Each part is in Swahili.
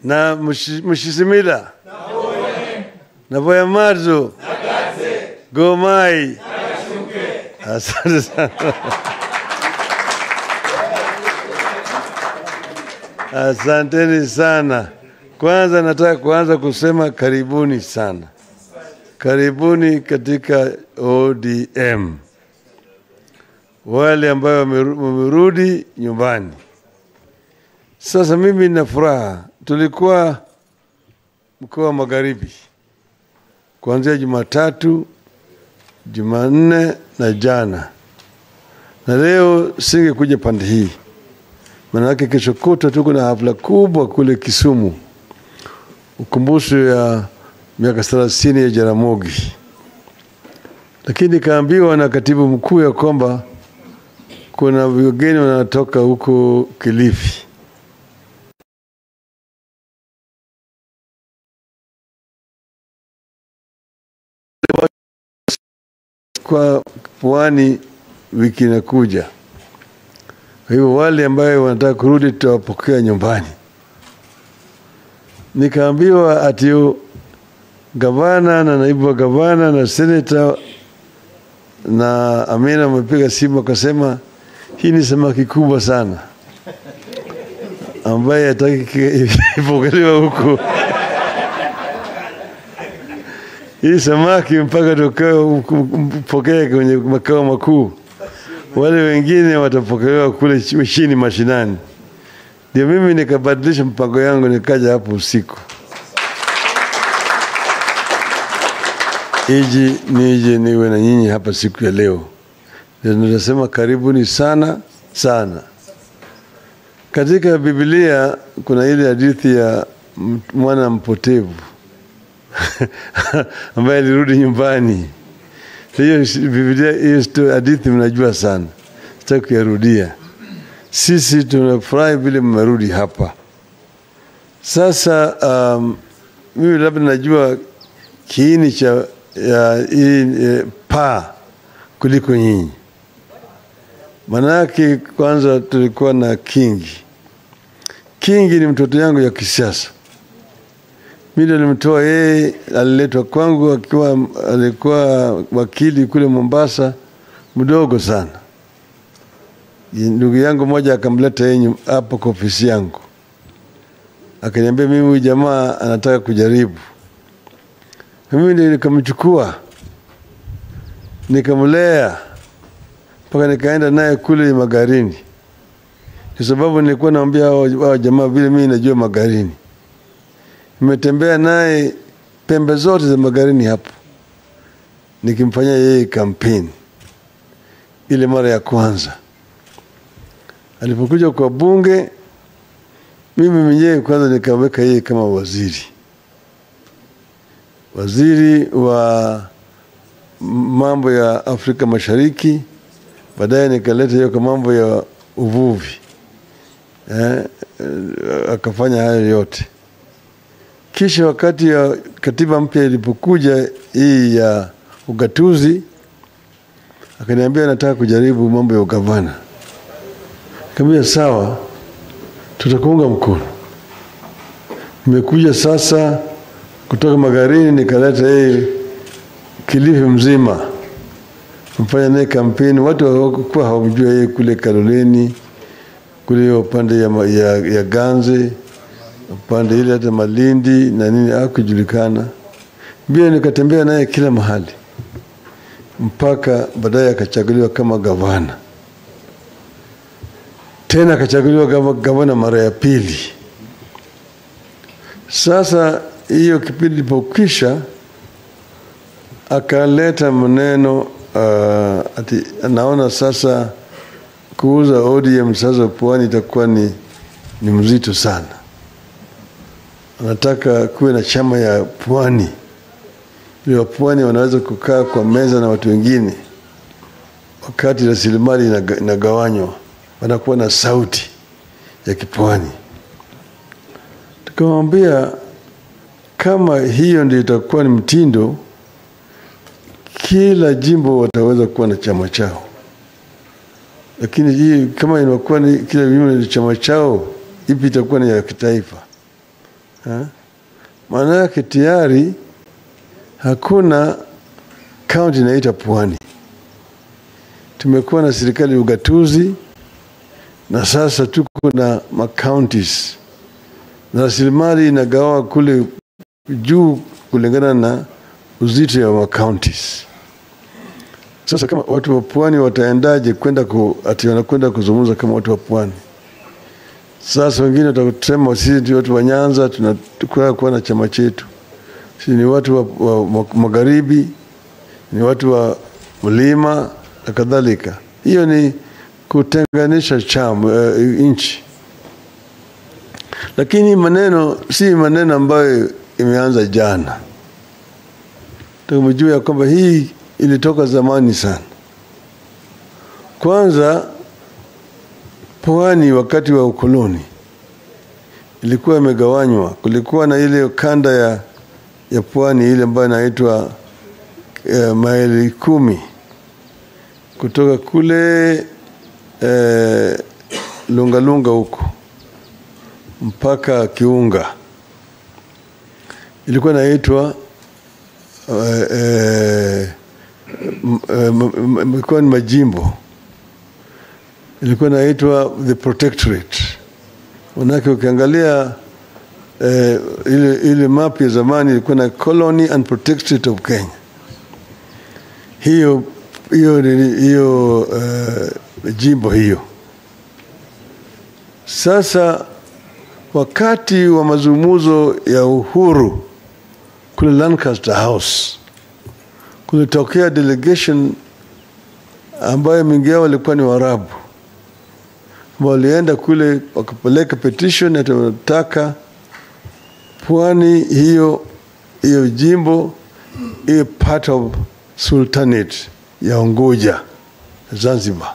na Mushi- Mushisimila na Boyamarzu Gomai. Asante sana. Asanteni sana. Kwanza nataka kuanza kusema karibuni sana, karibuni katika ODM, wale ambayo wameru- wamerudi nyumbani. Sasa mimi nina furaha, tulikuwa mkoa wa Magharibi kuanzia Jumatatu, Jumanne na jana, na leo singekuja pande hii Manake kesho kutwa tuko na hafla kubwa kule Kisumu, ukumbusho ya miaka thelathini ya Jaramogi, lakini nikaambiwa na katibu mkuu ya kwamba kuna wageni wanatoka huko Kilifi. Kwa pwani wiki inakuja. Kwa hivyo wale ambayo wanataka kurudi tutawapokea nyumbani. Nikaambiwa ati yu- gavana na naibu wa gavana na seneta na Amina wamepiga simu wakasema, hii ni samaki kubwa sana ambaye hataki ipokelewa huku hii samaki mpaka tukapokea kwenye makao makuu wale wengine watapokelewa kule ch- chini mashinani. Ndio mimi nikabadilisha mpango yangu, nikaja hapo usiku iji nije niwe na nyinyi hapa siku ya leo. Ndio Ninasema karibuni sana sana. Katika Biblia kuna ile hadithi ya m- mwana mpotevu ambaye alirudi nyumbani. Hiyo si- Biblia, hiyo sto- hadithi mnajua sana, sitaki kuyarudia. Sisi tunafurahi vile mmerudi hapa. Sasa um, mimi labda najua kiini cha ya hii e, paa kuliko nyinyi. Manake kwanza tulikuwa na Kingi. Kingi ni mtoto yangu ya kisiasa. Mimi nilimtoa yeye, aliletwa kwangu akiwa alikuwa wakili kule Mombasa, mdogo sana. Ndugu yangu mmoja akamleta yeye nyum- hapo kwa ofisi yangu, akaniambia mimi huyu jamaa anataka kujaribu. Na Mimi ndio nikamchukua nikamlea mpaka nikaenda naye kule Magarini, kwa sababu nilikuwa naambia hao hao jamaa vile mimi najua Magarini nimetembea naye pembe zote za Magarini hapo, nikimfanyia yeye kampeni. Ile mara ya kwanza alipokuja kwa bunge, mimi mwenyewe kwanza nikaweka yeye kama waziri, waziri wa mambo ya Afrika Mashariki. Baadaye nikaleta hiyo kwa mambo ya uvuvi eh, eh, akafanya hayo yote. Kisha wakati ya katiba mpya ilipokuja hii ya ugatuzi, akaniambia nataka kujaribu mambo ya ugavana. Nikamwambia sawa, tutakuunga mkono. Nimekuja sasa kutoka Magarini, nikaleta yeye Kilifi mzima, mfanya naye kampeni. Watu hawakuwa hawamjua yeye kule Kaloleni, kule upande ya, ma- ya, ya Ganze upande ile hata Malindi na nini hakujulikana. Mbio nikatembea naye kila mahali mpaka baadaye akachaguliwa kama gavana, tena akachaguliwa kama gavana mara ya pili. Sasa hiyo kipindi ilipokwisha, akaleta maneno uh, ati anaona sasa kuuza ODM sasa pwani itakuwa ni, ni mzito sana anataka kuwe na chama ya pwani ili wapwani wanaweza kukaa kwa meza na watu wengine wakati rasilimali inaga- inagawanywa wanakuwa na sauti ya kipwani tukamwambia kama hiyo ndio itakuwa ni mtindo kila jimbo wataweza kuwa na chama chao lakini hii kama inakuwa ni kila jimbo ni chama chao ipi itakuwa ni ya kitaifa Ha? Maana yake tayari hakuna kaunti inaita Pwani. Tumekuwa na serikali ya ugatuzi na sasa tuko na macounties na rasilimali inagawa kule juu kulingana na uzito wa macounties. Sasa kama watu wa pwani wataendaje kwenda ku, ati wanakwenda kuzungumza kama watu wa pwani? Sasa wengine watasema sisi ndio watu wa Nyanza, tunataka kuwa na chama chetu, sisi ni watu wa, wa, wa magharibi, ni watu wa mlima na kadhalika. Hiyo ni kutenganisha chama uh, nchi, lakini maneno si maneno ambayo imeanza jana. Tumejua ya kwamba hii ilitoka zamani sana. Kwanza pwani wakati wa ukoloni ilikuwa imegawanywa. Kulikuwa na ile kanda ya, ya pwani ile ambayo inaitwa eh, maili kumi kutoka kule eh, Lungalunga huko mpaka Kiunga ilikuwa inaitwa eh, eh, ilikuwa ni majimbo ilikuwa inaitwa the protectorate. Manake ukiangalia eh, ile, ile map ya zamani ilikuwa na colony and protectorate of Kenya. Hiyo hiyo hiyo uh, jimbo hiyo. Sasa wakati wa mazungumzo ya uhuru kule Lancaster House kulitokea delegation ambayo mingi yao walikuwa ni Waarabu walienda kule wakapeleka petition ati wanataka pwani hiyo hiyo jimbo hiyo part of sultanate ya Unguja Zanzibar.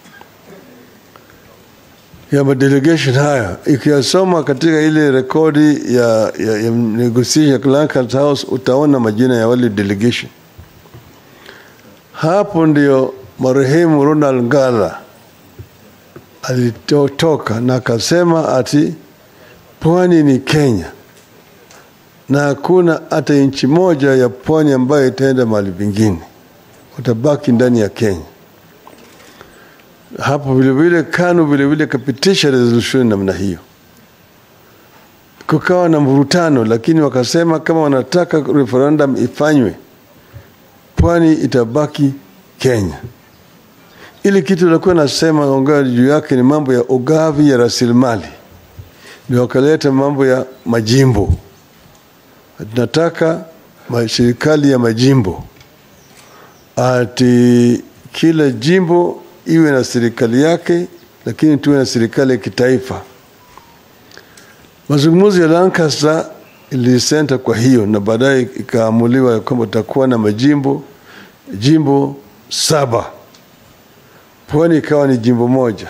Ya madelegation haya ikiyasoma katika ile rekodi ya, ya, ya negotiation ya Lancaster House utaona majina ya wale delegation. Hapo ndio marehemu Ronald Ngala alitoka na akasema ati pwani ni Kenya na hakuna hata nchi moja ya pwani ambayo itaenda mahali pengine, utabaki ndani ya Kenya. Hapo vilevile KANU vilevile kapitisha resolution namna hiyo, kukawa na mvurutano, lakini wakasema kama wanataka referendum ifanywe, pwani itabaki Kenya. Ili kitu lakuwa nasema ongea juu yake ni mambo ya ugavi ya rasilimali, ndio wakaleta mambo ya majimbo. Tunataka serikali ya majimbo, ati kila jimbo iwe na serikali yake, lakini tuwe na serikali ya kitaifa. Mazungumzo ya Lancaster ilisenta kwa hiyo, na baadaye ikaamuliwa ya kwamba tutakuwa na majimbo jimbo saba pwani ikawa ni jimbo moja,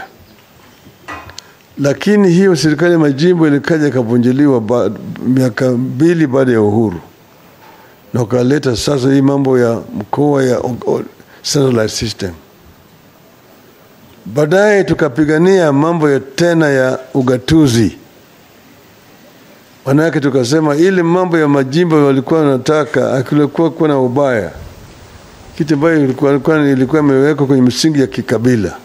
lakini hiyo serikali ya majimbo ilikaja ikavunjiliwa ba, miaka mbili baada ya uhuru, na ukaleta sasa hii mambo ya mkoa ya centralized system. Baadaye tukapigania mambo ya tena ya ugatuzi, manake tukasema ile mambo ya majimbo walikuwa wanataka akilikuwa kuwa na ubaya kitu ambayo ilikuwa ilikuwa imewekwa kwenye msingi ya kikabila.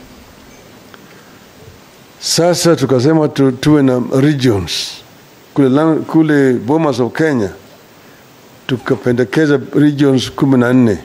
Sasa tukasema tu, tuwe na regions kule, kule Bomas of Kenya tukapendekeza regions kumi na nne,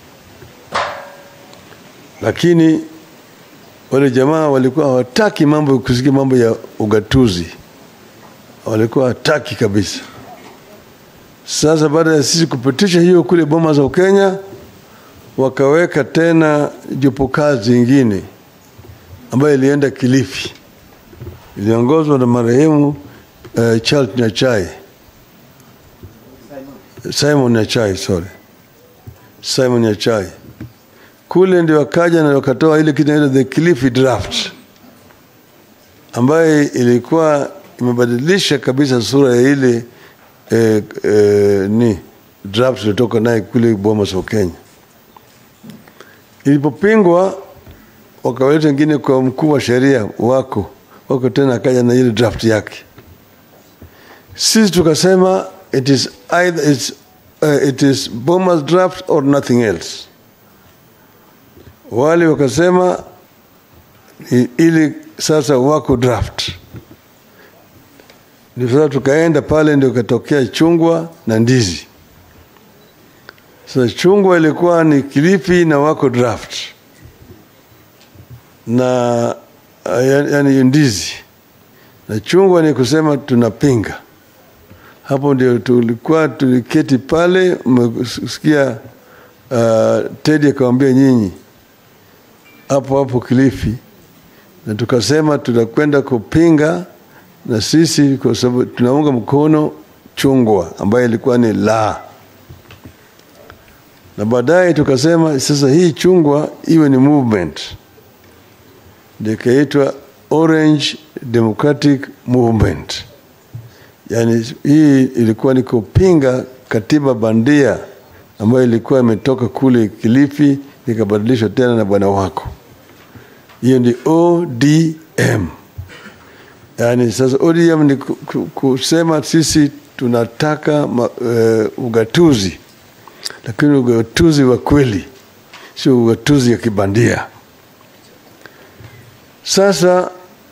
lakini wale jamaa walikuwa hawataki mambo kusikia mambo ya ugatuzi, walikuwa hawataki kabisa. Sasa baada ya sisi kupitisha hiyo kule Bomas of Kenya wakaweka tena jopo kazi ingine ambayo ilienda Kilifi, iliongozwa na marehemu uh, Charles Nyachai, Simon Nyachai, sorry, Simon Nyachai. Kule ndio wakaja na wakatoa ile kitu inaitwa the Kilifi draft ambayo ilikuwa imebadilisha kabisa sura ya ile eh, eh, ni draft ilitoka naye kule Bomas of Kenya ilipopingwa wakawaleta wengine kwa mkuu wa sheria wako wako tena akaja na ile draft yake Sisi tukasema it is either it's, uh, it is Bomas draft or nothing else. Wale wakasema i- ili sasa wako draft. Ndio sasa tukaenda pale, ndio ikatokea chungwa na ndizi. Sasa chungwa ilikuwa ni Kilifi na wako draft na uh, yani ndizi na chungwa ni kusema tunapinga. Hapo ndio tulikuwa tuliketi pale, mmesikia uh, Teddy akamwambia nyinyi hapo hapo Kilifi, na tukasema tutakwenda kupinga na sisi, kwa sababu tunaunga mkono chungwa ambayo ilikuwa ni la na baadaye tukasema sasa hii chungwa iwe ni movement, ndio ikaitwa Orange Democratic Movement. Yaani hii ilikuwa ni kupinga katiba bandia ambayo ilikuwa imetoka kule Kilifi ikabadilishwa tena na bwana wako. Hiyo ni ODM. Yaani sasa ODM ni ku- ku- kusema sisi tunataka ma, uh, ugatuzi lakini ugatuzi wa kweli, sio ugatuzi ya kibandia. Sasa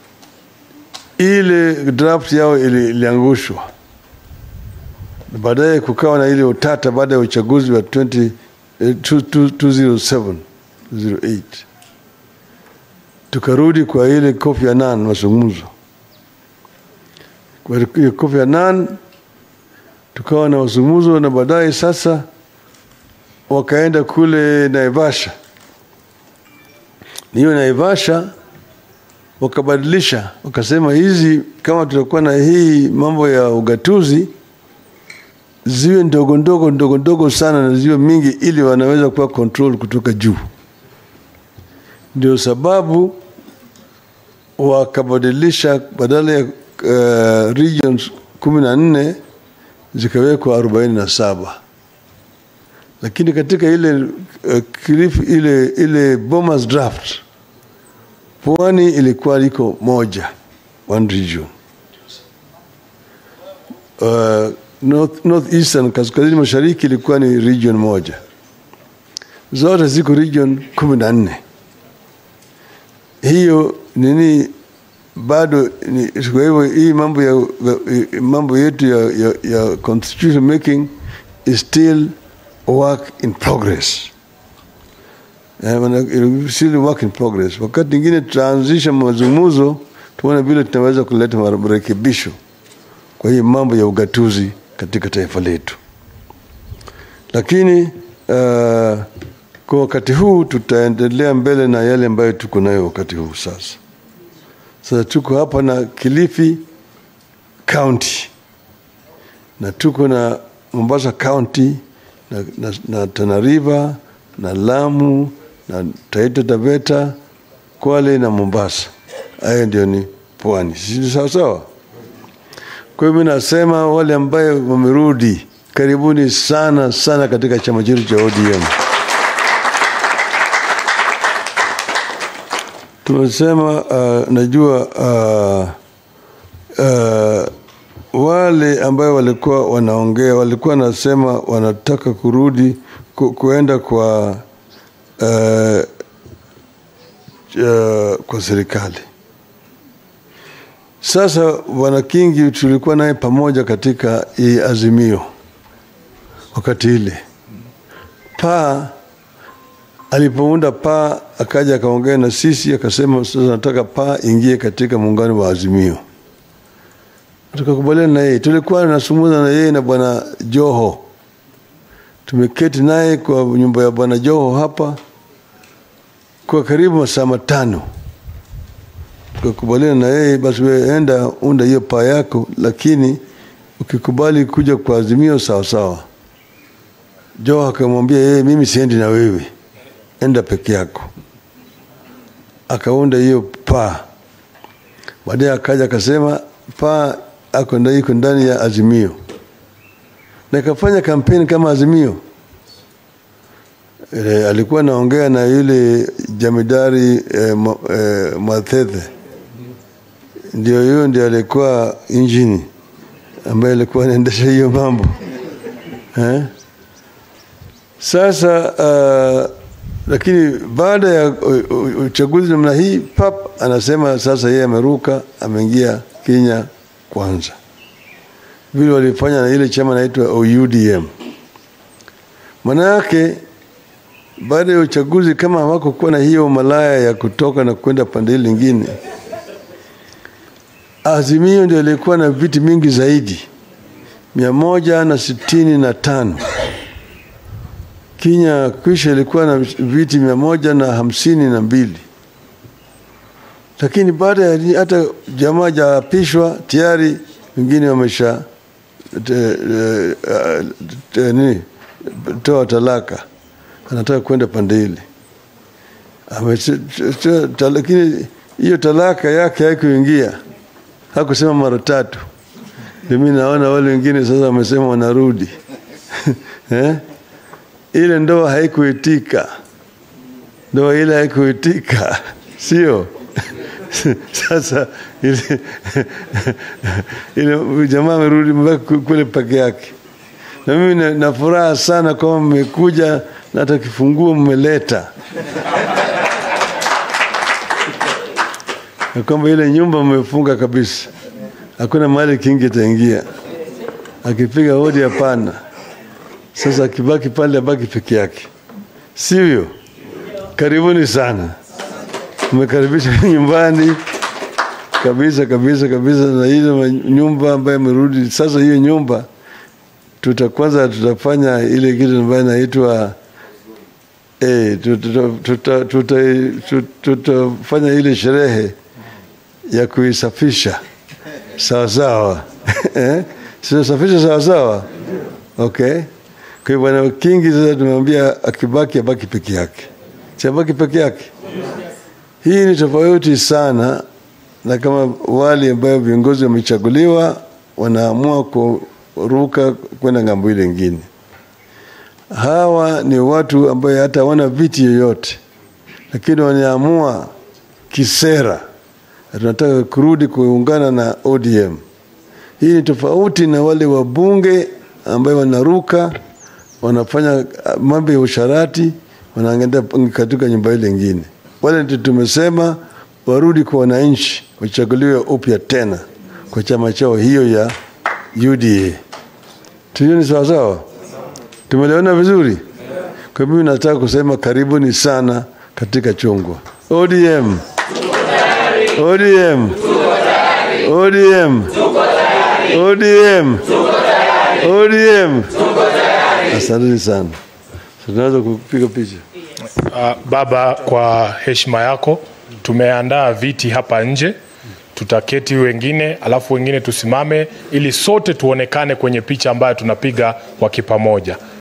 ile draft yao ili- iliangushwa, Na baadaye kukawa na ile utata baada ya uchaguzi wa 20, eh, 2007 2008 tukarudi kwa ile Kofi Annan mazungumzo. Kwa ile Kofi Annan tukawa na mazungumzo, na baadaye sasa wakaenda kule Naivasha. Hiyo Naivasha wakabadilisha, wakasema hizi kama tutakuwa na hii mambo ya ugatuzi ziwe ndogo ndogo ndogo ndogo sana na ziwe mingi, ili wanaweza kuwa control kutoka juu. Ndio sababu wakabadilisha badala ya uh, regions kumi na nne zikawekwa arobaini na saba lakini katika ile uh, Kilifi, ile ile Bomas draft pwani ilikuwa liko moja one region uh, north, north eastern kaskazini mashariki ilikuwa ni region moja zote ziko region kumi na nne hiyo nini bado ni, kwa hivyo hii mambo ya mambo yetu ya, ya, ya constitution making is still work in progress Eh, wana- still work in progress. Wakati mwingine tutaanzisha mazungumzo, tuone vile tunaweza kuleta marekebisho kwa hii mambo ya ugatuzi katika taifa letu, lakini uh, kwa wakati huu tutaendelea mbele na yale ambayo tuko nayo wakati huu sasa. Sasa tuko hapa na Kilifi County na tuko na Mombasa County na, na, na Tana River na Lamu na Taita Taveta, Kwale na Mombasa. Hayo ndio ni pwani, si sawa sawa? Kwa hivyo nasema wale ambayo wamerudi, karibuni sana sana katika chama chetu cha ODM. Tumesema uh, najua uh, uh, wale ambayo walikuwa wanaongea walikuwa wanasema wanataka kurudi ku, kuenda kwa uh, uh, kwa serikali. Sasa bwana Kingi tulikuwa naye pamoja katika hii azimio wakati ile paa alipounda paa akaja akaongea na sisi akasema, sasa nataka paa ingie katika muungano wa Azimio. Tukakubaliana na yeye, tulikuwa nasumuza na yeye na bwana Joho, tumeketi naye kwa nyumba ya bwana Joho hapa kwa karibu masaa matano. Tukakubaliana na yeye, basi wewe enda unda hiyo paa yako, lakini ukikubali kuja kwa Azimio sawa sawa. Joho akamwambia yeye, mimi siendi na wewe enda peke yako. Akaunda hiyo paa. Baadaye akaja akasema paa ako nda- iko ndani ya Azimio, na ikafanya kampeni kama Azimio. E, alikuwa anaongea na yule jamidari e, e, Mwathethe, ndio hiyo ndio alikuwa injini ambaye alikuwa anaendesha hiyo mambo eh? Sasa uh, lakini baada ya u- u- uchaguzi namna hii pap anasema sasa yeye ameruka, ameingia Kenya kwanza, vile walifanya na ile chama naitwa OUDM. Maana yake baada ya uchaguzi, kama hawakukuwa na hiyo malaya ya kutoka na kwenda pande ile lingine, Azimio ndio ilikuwa na viti mingi zaidi, mia moja na sitini na tano. Kenya kwisha ilikuwa na viti mia moja na hamsini na mbili, lakini baada ya hata jamaa jaapishwa tayari wengine wamesha te- eh, eh, te- nini toa talaka, anataka kwenda pande ile Ame- t- t- t- lakini hiyo talaka yake haikuingia, hakusema mara tatu. Ndio mimi naona wale wengine sasa wamesema wanarudi eh? Ile ndoa haikuitika, ndoa ile haikuitika, sio? Sasa ile, ile jamaa amerudi mpaka kule peke yake, na mimi na, na furaha sana kwamba mmekuja na hata kifunguo mmeleta na kwamba ile nyumba mmefunga kabisa, hakuna mahali kingi itaingia. Akipiga hodi, hapana. Sasa akibaki pale, abaki peke yake, sivyo? Karibuni sana, mmekaribisha nyumbani kabisa kabisa kabisa, na ile nyumba ambayo imerudi sasa. Hiyo nyumba tuta kwanza tutafanya ile kitu ambayo inaitwa eh, tutafanya tuta, tuta, tuta, tutafanya ile sherehe ya kuisafisha sawa sawa eh? Sisafisha sawa sawa, okay. Kwa hiyo bwana Kingi sasa tumemwambia akibaki abaki peke yake, si abaki peke yake. Hii ni tofauti sana na kama wale ambayo viongozi wamechaguliwa wanaamua kuruka kwenda ng'ambo ile ingine. Hawa ni watu ambayo hata hawana viti yoyote, lakini wanaamua kisera tunataka kurudi kuungana na ODM. Hii ni tofauti na wale wabunge ambayo wanaruka wanafanya mambo ya usharati, wanaangalia katika nyumba ile ingine. Wale ndio tumesema warudi kwa wananchi, wachaguliwe upya tena kwa chama chao hiyo ya UDA. Tujue ni sawasawa, tumeliona vizuri. Kwa mimi nataka kusema karibuni sana katika chungwa ODM. ODM. ODM. ODM. ODM. Asanteni sana. Tunaweza kupiga picha. Uh, baba, kwa heshima yako tumeandaa viti hapa nje, tutaketi wengine, alafu wengine tusimame, ili sote tuonekane kwenye picha ambayo tunapiga kwa kipamoja.